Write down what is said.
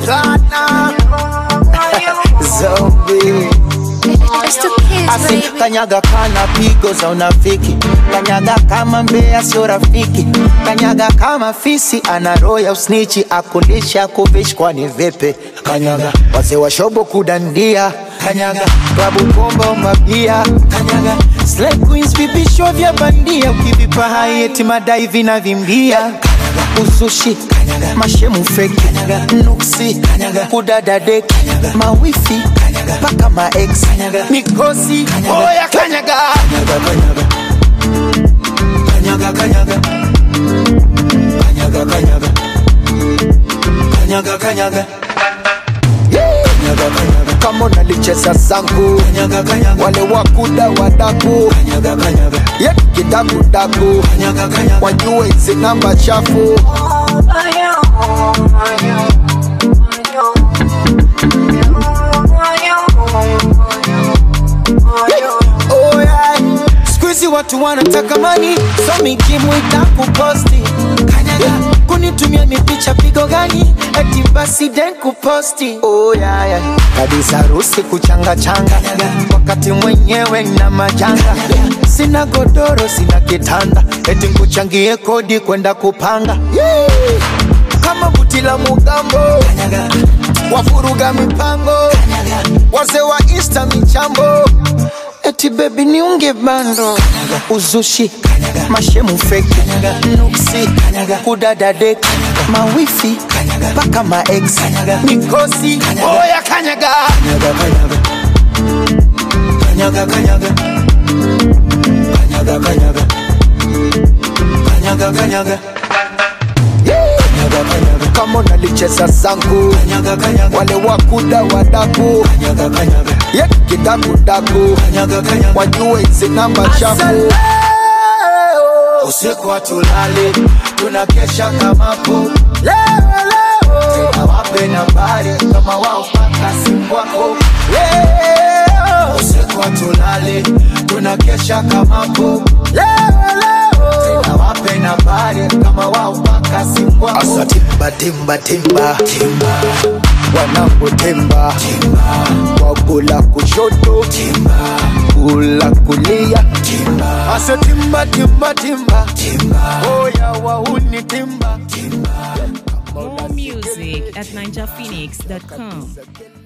Ghana Zombie It's the kids, Asi baby. kanyaga kana pigo za unafiki, kanyaga kama mbea sio rafiki, kanyaga kama fisi ana roho ya usnichi, akulisha kuvishi kwani vipi? Kanyaga wazee wa shobo kudandia, kanyaga klabu bomba mabia, kanyaga slay queens vipisho vya bandia, ukivipa hai eti madai vinavimbia, kanyaga uzushi, kanyaga mashemu fake, kanyaga nuksi, kanyaga kudada deki, mawifi, kanyaga paka ma ex, kanyaga mikosi, oya kanyaga, kanyaga, kanyaga, kanyaga, kanyaga, kanyaga, kanyaga, kanyaga. Kanyaga, kanyaga. kama unalicheza zangu kanyaga, kanyaga. wale wakuda wadaku kanyaga, kanyaga. Ye, kidakudaku kanyaga, kanyaga. wajue hizi namba chafu Oh, yeah. Siku hizi watu wanataka mani so mikimwita kuposti kanyaga kunitumia mipicha pigo gani eti basi den kuposti oh, yeah, yeah. kabisa harusi kuchanga changa wakati mwenyewe na majanga sina godoro sina kitanda eti nkuchangie kodi kwenda kupanga yeah. kama buti la mugambo wafuruga mipango wazee wa insta michambo eti bebi niunge bando uzushi mashemu feki nuksi kudada deki mawifi mpaka maex mikosi oya kanyaga kanyaga kanyaga kanyaga kanyaga kanyaga kanyaga kama unalicheza zangu wale wakuda wadaku ye kidakudaku wajue hizi namba chafu usiku hatulali tunakesha kamapo tena wape nambari kama wao paka simu wako Leo. usiku hatulali tunakesha kamapo tena wape nambari kama wao paka simu wako asa timba timba timba timba wanangu timba timba wagula kushoto timba kula kulia timba asa timba timba timba timba oya wahuni timba timba More music at ninjaphoenix.com.